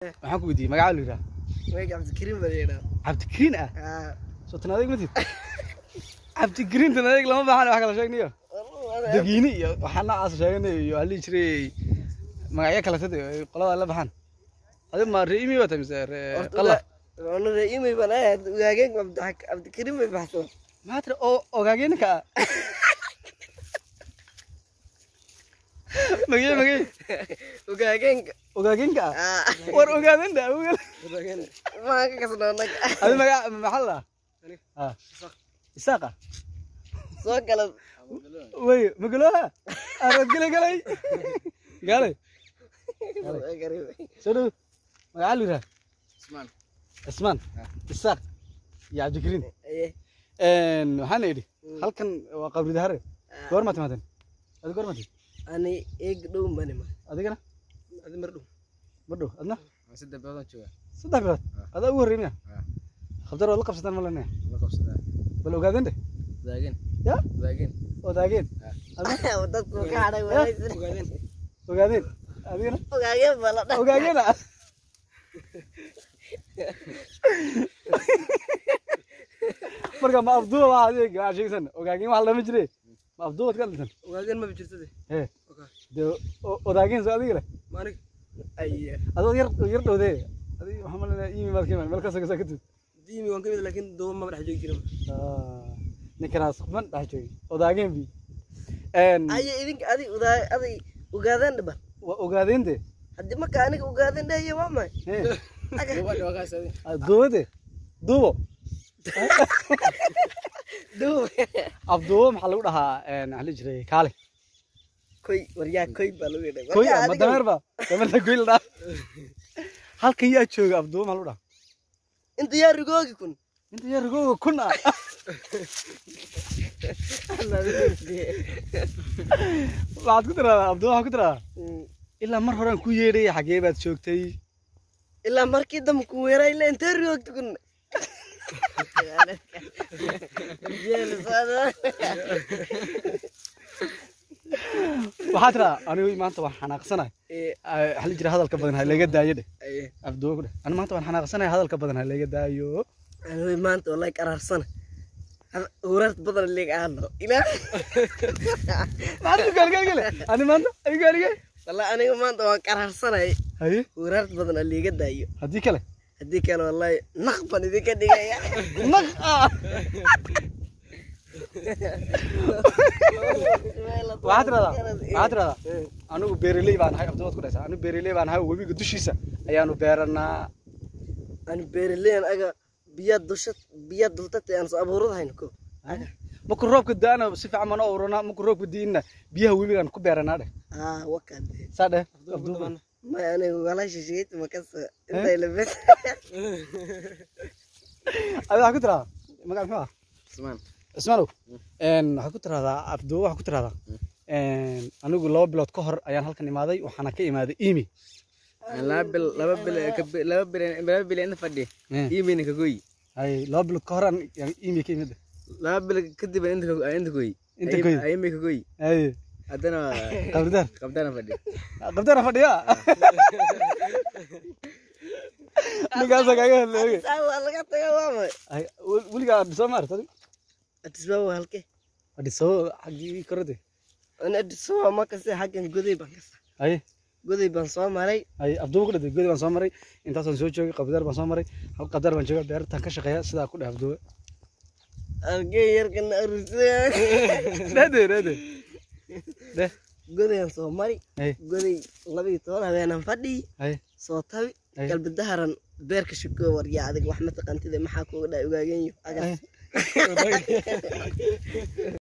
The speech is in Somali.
waxaan ku weydiiyey magaca la yidhaha magaca cabdikariim baa la yidhaha cabdikariin ah aa soo tan adeeg matid cabdikariin tan adeeg lama baahan wax kala sheegnayo dagiini iyo waxaa noocaas sheeganayo iyo waxaa lihi jiray magacyo kale sad qolada la baxaan adi ma ree imi wata mise ree qala ona ree imay baan ahayd ugaageen cabdikariim bay baxsan maxaa tiri oo ogaageenka ah magee magee ugaageenka ogaageenka ah aa war ogaadanda ogaad maa ka kasnoo naga adi magaca maxaa la dhahaa ah isaaqa soo gala wey magaloha arad gale galay gaale soo dhow magaca la yidhaha Usman. cismaan isaaq iyo cabdikariin aye waxaana idhi halkan waa qabri dahare goor ma timaadeen adi goor ma timid ani eeg dhow banima adigana adi mar dhow ma dhow adna saddex bilood jooga saddex bilood Ah. adaa ugu horrey miya Ah. khabtar waad la qabsataan ma lenaya la qabsadaa bal ogaadeen de daagin ya daagin odaageen Ah. adna dadku ka hadhay wanaagsan ogaadeen adigana ogaageen baa la dhahay ogaageena marka ma afduuba waa adeeg waa sheegsan ogaageen wax lama jire ma afduubad ka dhintan ogaageen ma jirtade ee dee o- odaageen soo adiga leh maanig aye adoo yar yar dhowdee adig waxaa malinaya imi maad ka imaan meel kasoo kasoo ka tid diimi waan ka mid laakiin dooba maba dhex joogi jirin ninkanaas man dhex joogay odaageen bi aye idinka adi udaa adi ogaadeen dhiban waa ogaadeen de haddii marka aniga ogaadeen dhahaye waa maay ee Aga. wakaas adi duubade duubo duub afduubo maxaa lagu dhahaa maxaa la jiray kaale koy waryaa koy baa lagu yidhay koy Waryaa ma adiga- dameer ba dameerta koy la dhaha halka yaa jooga afduubo maxaa lagu dhahaa inta yaa rigoogi kun inta yaa rigooga kun ah waxaad ku tiraahdaa afduubo waxaad ku tiraahdaa Mm. ilaa mar horaan ku yeedhay xagee baad joogtay ilaa markii dambe ku weeraa ilaa intee rigoogti kun waxaad tiraahdaa anigu maanta waan xanaaqsanahay waxaa la jira hadalka badan ha laga daayo dheh afduubo ku dheh ani maanta waan xanaaqsanahay hadalka badan ha laga daayo anigu maanta wallahi qaraarsana huraart badan leeg aano ilaa maxaad ku gaalgaalgale ani maanta ay gaalige wallahi aniga maanta waan qaraarsanay haye huraart badan a liiga daayo haddii kale haddii kale wallahi naq baan idinka dhigaya naq ah waxaad tiraahdaa waxaad tiraahdaa anigu beeraley baan ahay afduubaad ku dhaysaa anigu beeraley baan ahay webiga dushiisa ayaanu beeranaa ani beeraleyan aga biyaa dusha biyaa dultatay aan soo abuuradahayn ko markuu roobka da-ana si fiican baan u uranaa markuu roobka diinna biyaha webigaan ku beeranaa dheh aa wakaade saa dheh afduuba may aniga walaasha sheegta makasa intay labes adi waxaa ku tiraahdaa magac muxuu ah usmaan cismaanow waxaad ku tiraahdaa afduuba waxaad ku tiraahdaa anigu laba bilood ka hor ayaan halkan imaaday waxaana ka imaaday imi laba bil laba bil ka- laba bil laba bil inta fadhi iimayna ka goyi hay laba bilood ka hor aan imi ka imid laba bil kadib inta ka inta goyi Inta goyi. ayimay ka goyi hay haddana qabridaar qabdana fadhi qabtana fadhiya ninkaasa kaaga hadleeye waa laga taga waa may Ay, wel- weligaa adhisoo maarta adisbaba halke adhisoo xaggii korode ani adisbaba makase xaggan goday baan kasa hay goday baan soo maray hay abduuba ku dhintay godi baan soo maray intaasaan soo joogay qabdaar baan soo maray hal qabdaar baan jooga beertaan ka shaqeeya sidaa ku dheh abduuba algey yarkana arusaya dhede dhede dheh godayaan soo mari hay goday labiyo toban habeenaan fadhi hay soo tabi Ay. galbidaharan beerka shiko waryaa adig wax ma taqantide maxaa kuga dhaa ogaagenyo agas hay